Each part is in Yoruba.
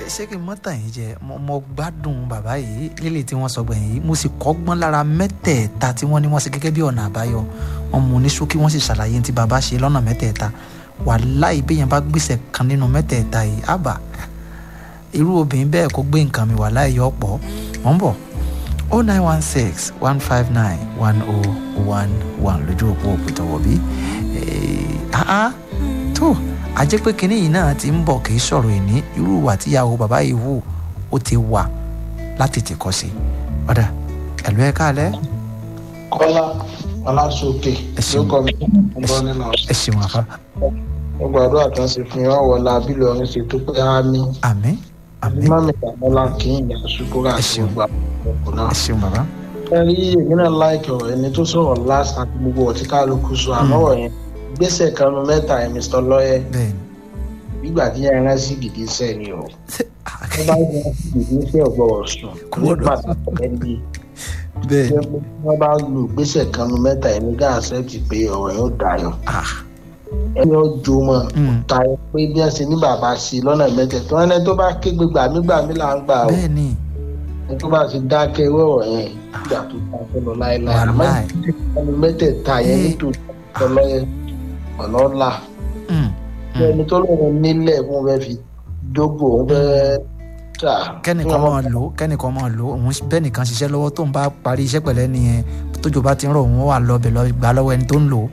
ṣé kí n mọ́ tàn yín jẹ mo gbádùn bàbá yìí lílì tí wọ́n sọ gbẹ̀yìn yìí mo sì kọ́gbọ́n lára mẹ́tẹ̀ẹ̀ta tí wọ́n ní wọ́n ṣe gẹ́gẹ́ bí ọ̀nà àbáyọ wọn mú ní ṣókí wọ́n sì ṣàlàyé tí bàbá ṣe lọ́nà mẹ́tẹ̀ẹ̀ta wàláì bí yẹn bá gbèsè kan nínú mẹ́tẹ̀ẹ̀ta yìí àbá irú obìnrin bẹ́ẹ̀ kó gbé nǹkan mi wàláì yọ pọ̀ wọ́n bọ̀ o nine one six one five nine one o one one lójú òpó òpìtọ̀wọ̀ bí tó a jẹ́ pé kinní yìí náà ti ń bọ̀ kì í sọ̀rọ̀ ìní irú ìwà tíyàwó bàbá yìí wù ó ti wà láti ti kọ́ sí i ọ̀dà ẹ̀lú ẹ̀ káàlẹ́. kọ́lá ọlásòkè ló kọ́ mi ọgbọ́n nínú ẹ ṣeun àfa. mo gbàdúrà kan sí fún yín ọ̀wọ́ la bí lọ́rin ṣe tó pé á ní. àmín àmín mọ́mí ìdàmọ́lá kì í yàn ṣùkúrà Ẹ àti ṣeun. gbogbo àwọn ọkọ̀ náà. ẹ ṣeun bàbá. ẹ rí èmi náà láìkì ọ̀rọ̀ ẹni tó sọ̀rọ̀ last àti gbogbo ọ̀tí kálukú sọ àmọ́rọ̀ yẹn gbèsè kanu mẹ́ta ẹ̀ mr lọ́yẹ̀ bẹ́ẹ̀ni nígbà tí yẹn rán sí gidi iṣẹ́ ni o ṣé wọ́n bá yẹn sí gidi iṣẹ́ ọ̀gbọ̀rọ̀ sùn Kò ní gbọdọ̀ pàtàkì ẹni bẹ́ẹ̀ wọ́n bá lu gbèsè kanu mẹ́ta ẹ̀ ní gáà accept pé ọ̀rọ̀ yóò dayọ̀ ah ẹni ó jo mọ́ Mm. tayọ pé bí wọ́n ṣe ní bàbá ṣe lọ́nà mẹ́tẹ̀ẹ̀tọ́ wọn ẹni tó bá kégbe gbàmígbàmí là ń gbà o bẹ́ẹ̀ni ẹni tó bá ti dákẹ́ irú ọ̀rọ̀ yẹn ìgbà tó dákẹ́ lọ láéláé àmọ́ wàláì ẹni mẹ́tẹ̀ẹ̀ta yẹn Eh. nítorí ọlọ́yẹ ọ̀nà ọ̀la Mm, bí ẹni tó lóun nílẹ̀ fún fẹ́ fi dógò òun fẹ́ tà kẹ́nìkan máa lò ó kẹ́nìkan máa lò ó òun bẹ́ẹ̀ nìkan ṣiṣẹ́ lọ́wọ́ tó ń bá parí iṣẹ́ pẹ̀lẹ́ nìyẹn tójò bá ti ń rọ̀ òun wà lọ́bẹ̀ lọ gbà lọ́wọ́ ẹni tó ń lò ó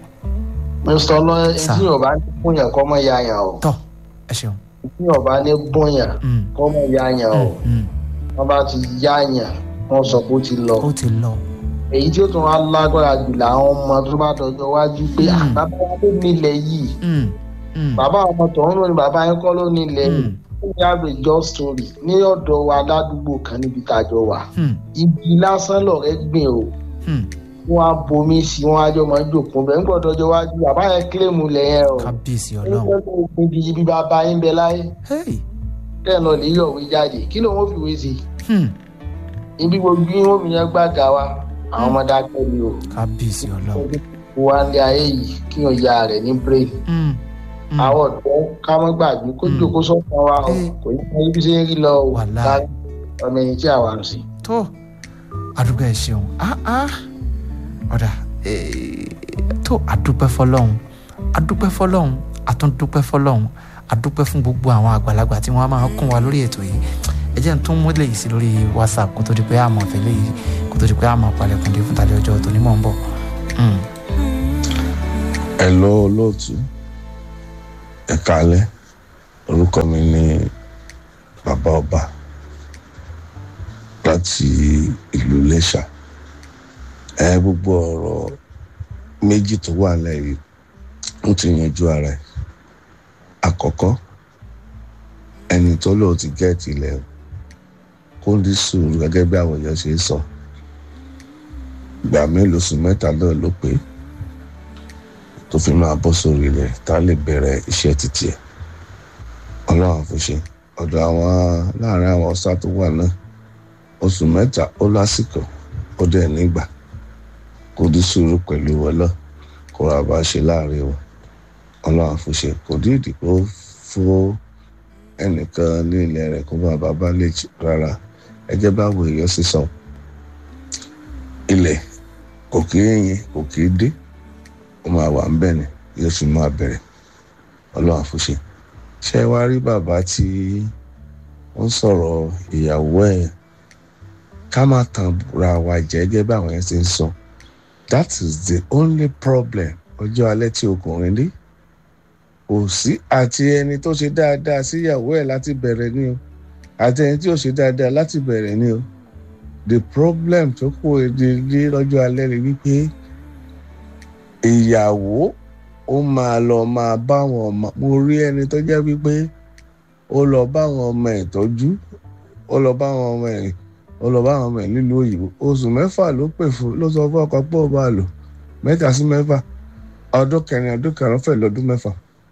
mr ọlọ́yẹ Sà. tí yorùbá ní bóyàn kọ́ mọ́ ya yàn o tọ́ ẹ ṣeun. tí yorùbá ní bóyàn Mm, kọ́ mọ́ ya yàn o mm, mm. wọ́n bá ti yá yàn wọ́n sọ pé ó ti lọ ó ti lọ èyí tí ó tún wá lágbára jù làwọn ọmọ tó bá dọjọ́ wájú pé Mm. "Ah, bàbá wa ló nílẹ̀ yìí Mm, mm, bàbá ọmọ tọ̀hún ló ní bàbá yẹn kọ́ ló nílẹ̀ yìí mm, ó ní average just story ní ọ̀dọ̀ wa ládùúgbò kan níbi tàjọ wà mm, ibi lásán lọ̀rẹ́ gbìn o mm. wọn á bomi sí wọn á jọ máa ń jòkó bẹ́ẹ̀ nígbà ọ̀dọ́jọ́ wájú bàbá yẹn kílèmù lẹ̀ yẹn o kábíyèsí ó ọlọ́run. ní kó ibi ibi bàbá yín bẹ láyé Hey, kẹ́ẹ̀ lọ lè yọ̀wé jáde kí ló ń fi wé sí hmm, ibi gbogbo yín ó fi yẹn gbàgà wa àwọn ọmọdé akẹ́lẹ́ o kábíyèsí ọlọ́run. wa ní ayé yìí kí wọn ya rẹ̀ ní brain Mm, mm. àwọn ọ̀dọ́ ká mọ́ gbàgbé kó Mm. jókòó sọ́kàn wa o Eh. kò ní kí ibi ṣe ń rí lọ o Wàláì. ká ọmọ ẹni tí àwa ń sìn. tó àdúgbò ẹ ṣeun ah ah ọ̀dà eh, tó àdúpẹ́ fọlọ́hún àdúpẹ́ fọlọ́hún àtúndúpẹ́ fọlọ́hún àdúpẹ́ fún gbogbo àwọn àgbàlagbà tí wọ́n máa kún wa lórí ètò yìí ẹ jẹ́ n tún mú eléyìí sí lórí whatsapp kó tó di pé àmọ̀ fẹ́ léyìí kó tó di pé àmọ̀ palẹ̀kùn dé fún tàlẹ́ ọjọ́ tó ní mọ̀ ń bọ̀. Mm. Hello olóòtú ẹ kálẹ́ orúkọ mi ni bàbá ọba láti ìlú Iléṣà ẹ gbogbo ọ̀rọ̀ méjì tó wà lẹ́yìn ó ti yanjú ara ẹ̀ àkọ́kọ́ ẹni tó lò ti gẹ́ẹ̀tì ilẹ̀ kó ní sùúrù gẹ́gẹ́ bí àwọn èèyàn ṣe ń sọ ìgbà mélòó sùn mẹ́ta náà ló pé tó fi máa bọ́ sórí rẹ̀ tá a lè bẹ̀rẹ̀ iṣẹ́ títí ẹ̀ ọlọ́run àfúnṣe ọ̀dọ̀ àwọn láàrin àwọn ọ̀sá tó wà náà oṣù mẹ́ta ó lásìkò ó dẹ̀ nígbà kó dí sùúrù pẹ̀lú ọlọ́ kó ra bá ṣe láàrin wọn ọlọ́run àfúnṣe kò dí ìdìbò fún ẹnìkan ní ilẹ̀ rẹ̀ kó bá bàbá lè jì rárá ẹgẹ́ báwo èèyàn ṣe sọ ilẹ̀ kò kí ń yin kò kí ń dé ó máa wà ń bẹ̀ ni yóò sì máa bẹ̀rẹ̀ ọlọ́run àfúnṣe ṣé wàá rí bàbá tí ó ń sọ̀rọ̀ ìyàwó ẹ̀ ká má tàn ra wa jẹ́ gẹ́gẹ́ bí àwọn yẹn ti ń sọ that is the only problem ọjọ́ alẹ́ tí ọkùnrin dé kò sí àti ẹni tó ṣe dáadáa sí ìyàwó ẹ̀ láti bẹ̀rẹ̀ ni o àti ẹni tí ò ṣe dáadáa láti bẹ̀rẹ̀ ni o the problem tó kù èdè dé lọ́jọ́ alẹ́ rẹ̀ wípé ìyàwó ó máa lọ máa bá àwọn ọmọ mo rí ẹni tó jẹ́ wípé ó lọ bá àwọn ọmọ ẹ̀ tọ́jú ó lọ bá àwọn ọmọ ẹ̀ ó lọ bá àwọn ọmọ ẹ̀ nílùú òyìnbó oṣù mẹ́fà ló pè fún ló sọ fún ọkọ pé ó bá lò mẹ́ta sí mẹ́fà ọdún kẹrin ọdún karùn-ún fẹ́ lọ́dún mẹ́fà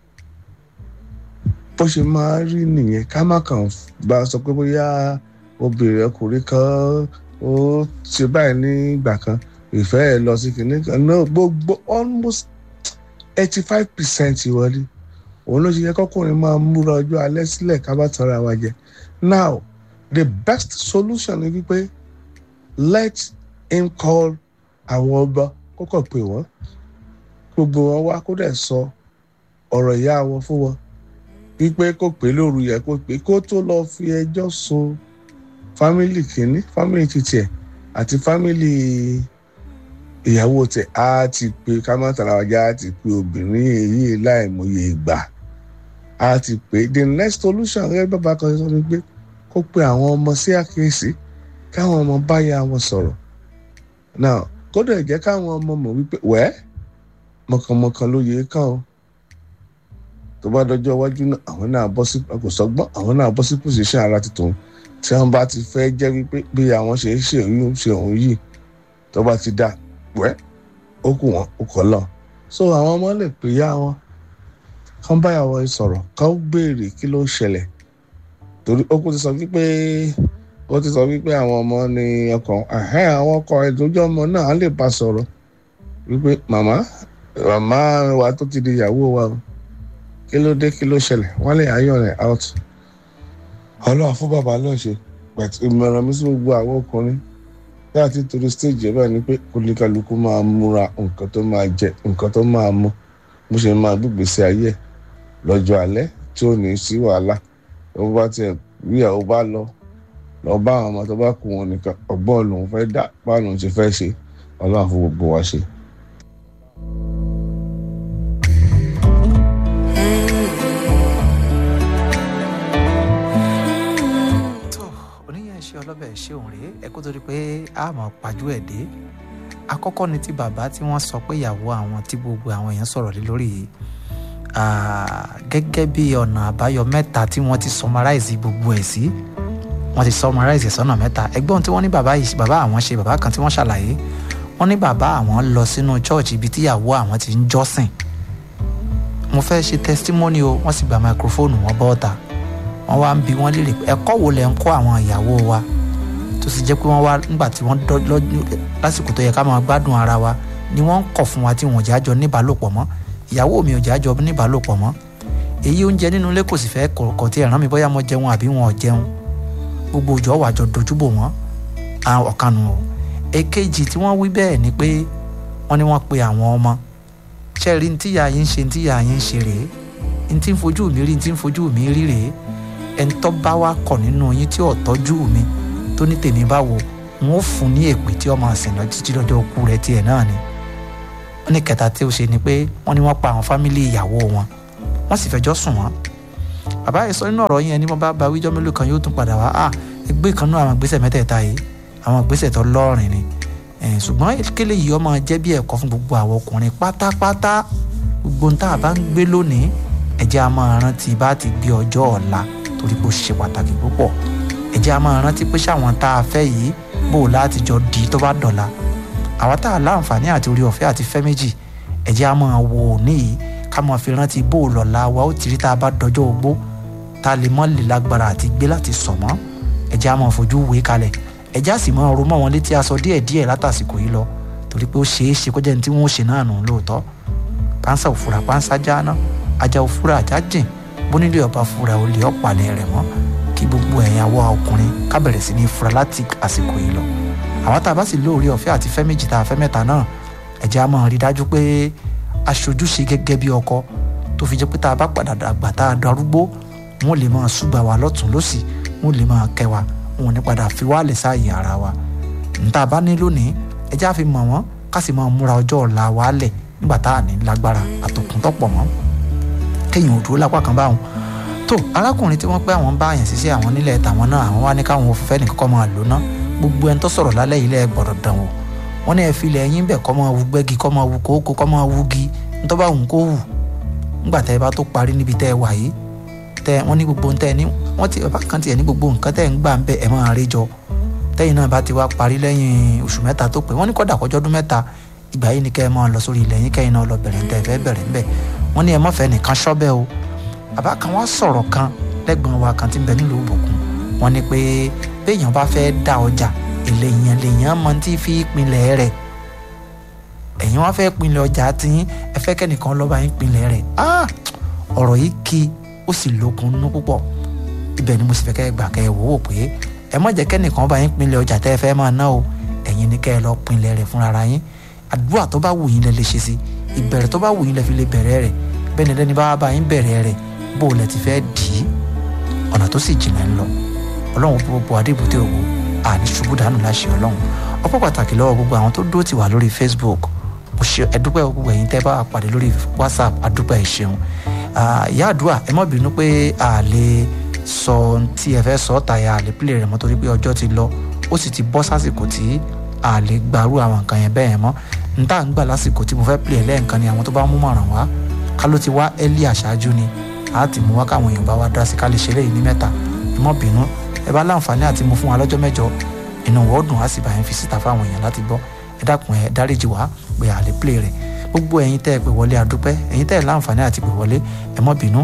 bó ṣe máa rí nìyẹn ká má kàn bá a sọ pé bóyá obìnrin ọkùnrin kan ó ṣe báyìí nígbà kan ìfẹ́ ẹ̀ lọ sí kìnìún kan náà gbogbo almost eighty five percent ìwọlé òun ló ṣe yẹ kọkùnrin máa múra ọjọ́ alẹ́ sílẹ̀ ká bá tọrọ àwa jẹ now the best solution ni wípé let him call àwọn ọba kókò pè wọ́n gbogbo wọn wá kó dẹ̀ sọ ọ̀rọ̀ ìyá wọn fún wọn wípé kó pè lóru yẹ kó pè kó tó lọ fi ẹjọ́ sun fámìlì kìíní fámìlì títì ẹ̀ àti fámìlì ìyàwó tẹ̀ á ti pè kámátàláwájá á ti pè obìnrin èyí láìmọye ìgbà á ti pè the next solution rẹ bàbá kan sọ ni pé kó pe àwọn ọmọ sí àkíyèsí káwọn ọmọ bá yá wọn sọ̀rọ̀ now kódà jẹ́ káwọn ọmọ mọ̀ wípé wẹ́ẹ́ mọ̀kànmọ̀kàn ló yẹ kàn ó tó bá dọjọ́ iwájú náà àwọn náà bọ́ sí kò sọ́gbọ́n àwọn náà bọ́ sí pòsíṣàn ara tuntun tí wọ́n bá ti fẹ́ jẹ́ wípé bí àwọn ṣe ń ṣe òun ṣe òun yìí tó bá ti dá wẹ́ ó kù wọ́n ó kọ́ lọ so àwọn ọmọ lè pè yá wọn kán báyàwó sọ̀rọ̀ kán béèrè kí ló ṣẹlẹ̀ torí ó kú ti sọ wípé ó ti sọ wípé àwọn ọmọ ní ọkàn àwọn ọkọ ìdójú ọmọ náà á lè bá sọ̀rọ̀ wípé màmá màmá wa tó ti di ìyàwó wa o kí ló dé kí ló ṣẹlẹ̀ wọ́n lè ayọ̀ rẹ̀ out ọlọ́run fún bàbá náà ṣe pẹ̀tù ìmọ̀ràn mi sí gbogbo àwọn ọkùnrin bí àti torí stage ẹ̀ báyìí ni pé kólíkálukú máa múra nǹkan tó máa jẹ nǹkan tó máa mú bó ṣe máa gbígbèsè ayé ẹ̀ lọ́jọ́ alẹ́ tí ò ní sí wàhálà tó bá tiẹ̀ bí ìyàwó bá lọ lọ bá àwọn ọmọ tó bá kú wọn nìkan ọgbọ́n lòun fẹ́ dá báwọn lòun ṣe fẹ́ ṣe ọlọ́run fún gbogbo wa ṣe. ṣe ọlọ́bẹ̀ ṣe òun rèé ẹ kó torí pé a mọ̀ pajú ẹ̀ dé àkọ́kọ́ ni ti bàbá tí wọ́n sọ pé ìyàwó àwọn tí gbogbo àwọn èèyàn sọ̀rọ̀ lé lórí yìí gẹ́gẹ́ bí ọ̀nà àbáyọ mẹ́ta tí wọ́n ti summarize gbogbo ẹ̀ sí wọ́n ti summarize sọ́nà mẹ́ta ẹgbọ́n tí wọ́n ní bàbá yìí bàbá àwọn ṣe bàbá kan tí wọ́n ṣàlàyé wọ́n ní bàbá àwọn lọ sínú church ibi tí ìyàwó àwọn ti ń jọ́sìn mo fẹ́ ṣe testimony o wọ́n sì gba microphone wọn bọ́ọ̀ta wọ́n wá ń bi wọ́n léèrè ẹ̀kọ́ wo lẹ̀ ń kọ́ àwọn ìyàwó wa tó sì jẹ́ pé wọ́n wá nígbà tí wọ́n lásìkò tó yẹ ká máa gbádùn ara wa ni wọ́n ń kọ̀ fún wa tí wọ́n jájọ níbàálòpọ̀ mọ́ ìyàwó mi ò jájọ níbàálòpọ̀ mọ́ èyí oúnjẹ nínú ilé kò sì fẹ́ kọ̀ọ̀kọ̀ tí ẹ̀ràn mi bóyá mo jẹun àbí wọn ò jẹun gbogbo òjò wà jọ dojúbò wọ́n ọ̀kanu o èkejì tí wọ́n wí bẹ́ẹ̀ ni pé wọ́n ní wọ́n pe àwọn ọmọ ṣẹ́ẹ̀rí ní tíyà yín ṣe ní tíyà yín ṣe rèé ní tí ń fojú mi rí ní tí ń fojú mi rí rèé ẹni tó bá wá kọ̀ nínú yín tí ò tọ́jú mi tó ní tèmi báwo n ó fún ní èpè tí ọmọ àsìn lọ títí lọ́jọ́ òkú rẹ̀ tiẹ̀ náà ni wọ́n ní kẹta tí ó ṣe ni pé wọ́n ní wọ́n pa àwọn fámìlì ìyàwó wọn wọ́n sì fẹjọ́ sùn wọ́n bàbá yìí sọ nínú ọ̀rọ̀ yẹn ni wọ́n bá ba wíjọ́ mélòó kan yóò tún padà wá ah ẹgbẹ́ kan náà àwọn ìgbésẹ̀ mẹ́tẹ̀ẹ̀ta yìí àwọn ìgbésẹ̀ tó lọ́rìn ni ṣùgbọ́n kéle yìí ọmọ jẹ́ bí ẹ̀kọ́ fún gbogbo àwọn ọkùnrin pátápátá gbogbo ohun tá a bá ń gbé lónìí ẹ jẹ́ a máa rántí bá ti gbé ọjọ́ ọ̀la torí pé ó ṣe pàtàkì púpọ̀ ẹ jẹ́ a máa rántí pé ṣáwọn tá a fẹ́ yìí bò láti jọ di tó bá dọ̀la àwa tá a láǹfààní àti orí ọ̀fẹ́ àti fẹ́ méjì ẹ jẹ́ a máa wò ó níyì ká máa fi rántí bò lọ́la wa ó ti rí tá a bá dọjọ́ ogbó tá a lè mọ́ lè lágbára àti gbé láti sọ̀ mọ́ ẹ jẹ́ a máa fojú wé kalẹ̀ ẹ jẹ́ a sì máa ro mọ́ wọn létí aṣọ díẹ̀díẹ̀ látàsìkò yìí lọ torí pé ó ṣeé ṣe kó jẹ́ ní tí wọ́n ó ṣe náà nù lóòótọ́ pánsá òfurà pánsá jáná ajá òfurà ajá jìn bónílé ọba fura olè ọ̀pàlẹ̀ rẹ̀ mọ́ kí gbogbo ẹ̀yàwó ọkùnrin ká bẹ̀rẹ̀ sí ní fura láti àsìkò yìí lọ àwọn tá a bá sì lóore ọ̀fẹ́ àti fẹ́ méjì tá a fẹ́ mẹ́ta náà ẹ jẹ́ a máa rí dájú pé aṣojú ṣe gẹ́gẹ́ bí ọkọ tó fi jẹ́ pé tá a bá padà dàgbà tá a darúgbó wọn lè máa ṣùgbà wa lọ́tún lọ́sì wọn lè máa kẹ́ wa wọn ò ní padà fi wá lè sáàyè ara wa níta bá ní lónìí ẹ jẹ́ a fi mọ̀ wọ́n ká sì máa múra ọjọ́ ọ̀la wa lẹ̀ nígbà tá a ní lágbára àtòkùn tọ́pọ̀ mọ́ kéèyàn ò dúró lápá kan báwọn tó arákùnrin tí wọ́n pẹ́ àwọn bá àyàn ṣiṣẹ́ àwọn nílẹ̀ tàwọn náà àwọn wá ní káwọn òfìfẹ́ nìkan kọ́ máa lò ná gbogbo ẹni tó sọ̀rọ̀ lálẹ́ yìí lẹ́ gbọ́dọ̀ dàn wò wọ́n ní ẹ fi ilẹ̀ yín bẹ̀ kọ́ máa wú gbẹ́gi kọ́ máa wú kókó kọ́ máa wú gi nítorí bá wùn kó wù nígbà tẹ́ ẹ bá tó parí níbi tẹ́ ẹ wà yìí tẹ́ wọ́n ní gbogbo tẹ́ ẹ ní wọ́n ti bàbá kan tiẹ̀ ní gbogbo nǹkan tẹ́ ẹ ń gbà ń bẹ̀ ẹ máa rí jọ tẹ́yìn náà bá ti wá parí lẹ́yìn oṣù mẹ́ta tó pé wọ́n ní kọ́dà kọjọ́dún mẹ́ta ìgbà yìí ni kẹ́ ẹ máa lọ sórí ilẹ̀ yín kẹ́yìn náà lọ bẹ̀rẹ̀ ń tẹ́ ẹ fẹ́ bẹ̀rẹ̀ ń bẹ̀ wọ́n ní ẹ má fẹ́ nìkan ṣọ́bẹ̀ o bàbá kan wá sọ̀rọ̀ kan lẹ́gbọ̀n wa kan ti ń bẹ nílùú ìbùkún wọ́n ní pé béèyàn bá fẹ́ dá ọjà èlé yẹn lèèyàn mọ tí fi pinlẹ̀ rẹ̀ ẹ̀yin wá fẹ́ pinlẹ̀ ọjà tí ẹ fẹ́ kẹ́nìkan lọ́ba yín pinlẹ̀ rẹ̀ ọ̀rọ̀ yìí kí ó sì lókun nú púpọ̀ ibẹ̀ ni mo sì fẹ́ kẹ́ ẹ gbà kẹ́ ẹ wò ó pé ẹ má jẹ́ kẹ́nìkan bá yín pinlẹ̀ ọjà tẹ́ ẹ fẹ́ máa ná o ẹ̀yin ni kẹ́ ẹ lọ pinlẹ̀ rẹ̀ fúnra yín àdúrà tó bá wù yín lẹ lè ṣe sí ìbẹ̀rẹ̀ tó bá wù yín lẹ fi lè bẹ̀rẹ̀ rẹ̀ bẹ́ẹ̀ ni lẹ́ni bá bá yín bẹ̀rẹ̀ rẹ̀ bó lẹ ti fẹ́ dì í ọ̀nà tó sì jìnnà ń lọ ọlọ́run gbogbo adébúté òwò àní ṣubú dànù láṣẹ ọlọ́run ọpọ́ pàtàkì lọ́wọ́ gbogbo àwọn tó dúró tì wá lórí facebook mo ṣe ẹdúpẹ́ gbogbo ẹ̀yin tẹ́ bá wà pàdé lórí whatsapp adúpẹ́ ẹ̀ ṣeun ìyá àdúrà ẹ má bínú pé a lè sọ ohun tí ẹ fẹ́ sọ ọ́ tàyà a lè pílẹ̀ rẹ̀ mọ́ torí pé ọjọ́ ti lọ ó sì ti bọ́ sásìkò tí a lè gbarú àwọn nǹkan yẹn bẹ́ẹ̀ mọ́ n tá à ń gbà lásìkò tí mo fẹ́ pílẹ̀ lẹ́ẹ̀kan ni àwọn tó bá mú mọ̀ràn wá ká ló ti wá ẹ́lí àṣáájú ni a ti mú wá káwọn èèyàn bá wá dá sí ká lè ṣeré yìí ní mẹ́ta ẹ má bínú ẹ bá láǹfààní àti mú fún wa lọ́jọ́ mẹ́jọ inú wọ́ọ̀dùn á sì bá yẹn fi síta fáwọn èèyàn láti gbọ́ ẹ dákun ẹ dáríjì wá pé a lè pílẹ̀ rẹ̀ gbogbo ẹ̀yin tẹ́ ẹ pè wọlé adúpẹ́ ẹ̀yin tẹ́ ẹ láǹfààní àti pè wọlé ẹ má bínú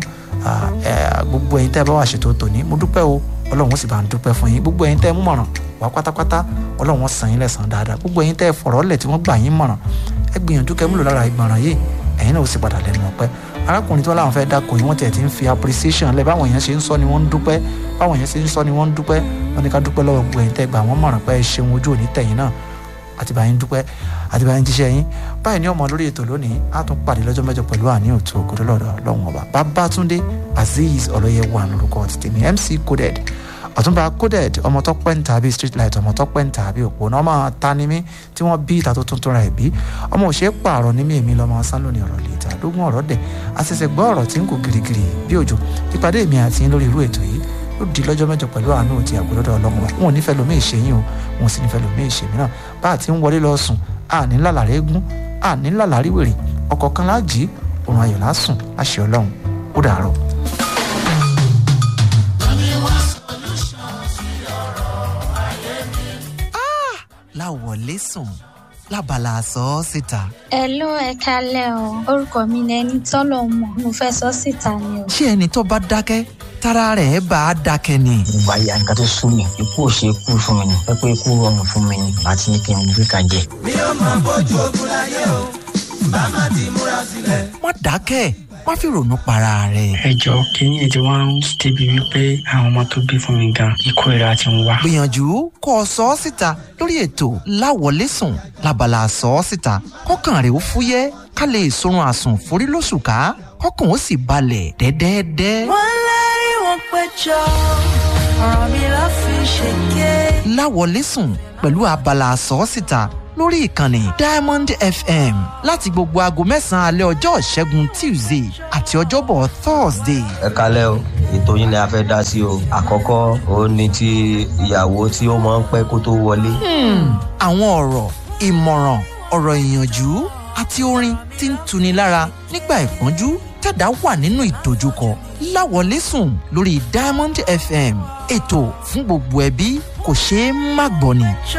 gbogbo ẹ̀yin tẹ́ ẹ bá wà ṣètò tòní mo dúpẹ́ o ọlọ́run ó sì bá ń dúpẹ́ fún yín gbogbo ẹ̀yin tẹ́ ẹ mú mọ̀ràn wá pátápátá ọlọ́run ó san yín lẹ́san dáadáa gbogbo ẹ̀yin tẹ́ ẹ fọ̀rọ̀ lẹ̀ tí wọ́n gbà yín mọ̀ràn ẹ gbìyànjú kẹ́ múlò lára ìgbọ̀ràn yìí ẹ̀yin náà ó sì padà lẹ́nu ọpẹ́ arákùnrin tí wọ́n láwọn fẹ́ dáko yìí wọ́n tiẹ̀ ti ń fi appreciation lẹ̀ báwọn èèyàn ṣe ń sọ ni wọ́n ń dúpẹ́ báwọn èèyàn ṣe ń sọ ni wọ́n ń dúpẹ́ wọ́n ní ká dúpẹ́ lọ́wọ́ gbogbo ẹ̀yin tẹ́ gbà wọ́n mọ̀ràn pé ẹ ṣeun ojú òní tẹ̀yìn náà àti báyìí ń dúpẹ́ àti báyìí ń jíṣẹ́ yín báyìí ní ọmọ lórí ètò lónìí á tún pàdé lọ́jọ́ mẹ́jọ pẹ̀lú àní òtún ògòdó lọ́dọ̀ lọ́wọ́n ọba babatunde azeez ọlọ́yẹ̀wò lórúkọ ti tèmi mc coded ọ̀túnba coded ọmọ tó pẹ́ ń tàbí street light ọmọ tó pẹ́ ń tàbí òpónà ọmọ ta ni mí tí wọ́n bí ìta tó tuntun ra ẹ̀ bí ọmọ òṣè pààrọ̀ ní mí èmi lọ́mọ sán lónìí ọ̀rọ̀ lè ta lógún ọ̀rọ̀ dẹ̀ àṣẹṣẹ gbọ́ ọ̀rọ̀ tí ń kó girigiri bí òjò ìpàdé mi àti yín lórí irú ètò yìí ó di lọ́jọ́ mẹ́jọ pẹ̀lú àánú òtí àgbẹ̀lọ́dọ̀ ọlọ́run wa wọn ò nífẹ̀ẹ́ lómi ìṣẹ́yìn o wọn ò sì nífẹ̀ẹ́ lómi ìṣẹ́mi náà bá a ti ń wọlé lọ sùn àní lálàrí eégún àní lálàrí wèrè ọkọ̀ kan láàjì òun ayọ̀ lásùn láṣẹ ọlọ́run ó dàárọ̀. láwọlé sùn lábala sọ ọ́ síta. ẹ ló ẹ kalẹ o orúkọ mi ni ẹni tọ́lọ̀ mọ̀ mo fẹ́ sọ síta ni o. ṣé ẹni tó bá dákẹ́ tára rẹ̀ bá a dákẹ́ ni. ìgbà ya nǹkan tó sún mi ikú ò ṣe ikú fún mi ni ẹ pé ikú rọrùn fún mi ni àti ní kí n gbé kan jẹ. mi ò máa bójú ogun láyé o bá má ti múra sílẹ̀. má dákẹ́ má fi ronú para rẹ̀. ẹ jọ kínní ètò wa ń débi wípé àwọn ọmọ tó bí fún mi gan ikú ìra ti ń wá. gbìyànjú kó o sọ ọ́ síta lórí ètò láwọlé sùn lábala sọ ọ́ síta kọ́kàn rẹ̀ ó fúyẹ́ ká lè sorun àsùn forí lóṣù ká kọ́kàn ó sì balẹ̀ dẹ́dẹ́dẹ́. wọ́n lérí wọn péjọ ọ̀rọ̀ mi ló fi ṣèké. láwọlé sùn pẹ̀lú abala sọ ọ́ síta lórí ìkànnì diamond fm láti gbogbo aago mẹ́sàn-án alẹ́ ọjọ́ ìṣẹ́gun tuesday àti ọjọ́bọ̀ thursday. ẹ kalẹ́ o ètò yín ni a fẹ́ dá sí o àkọ́kọ́ òun ni ti ìyàwó tí ó máa ń pẹ́ kó tó wọlé. àwọn ọ̀rọ̀ ìmọ̀ràn ọ̀rọ̀ ìyànjú àti orin tí ń tuni lára nígbà ìpọ́njú tẹ̀dá wà nínú ìdojúkọ láwọlé sùn lórí diamond fm ètò fún gbogbo ẹbí kò ṣeé má gbọ́ ni.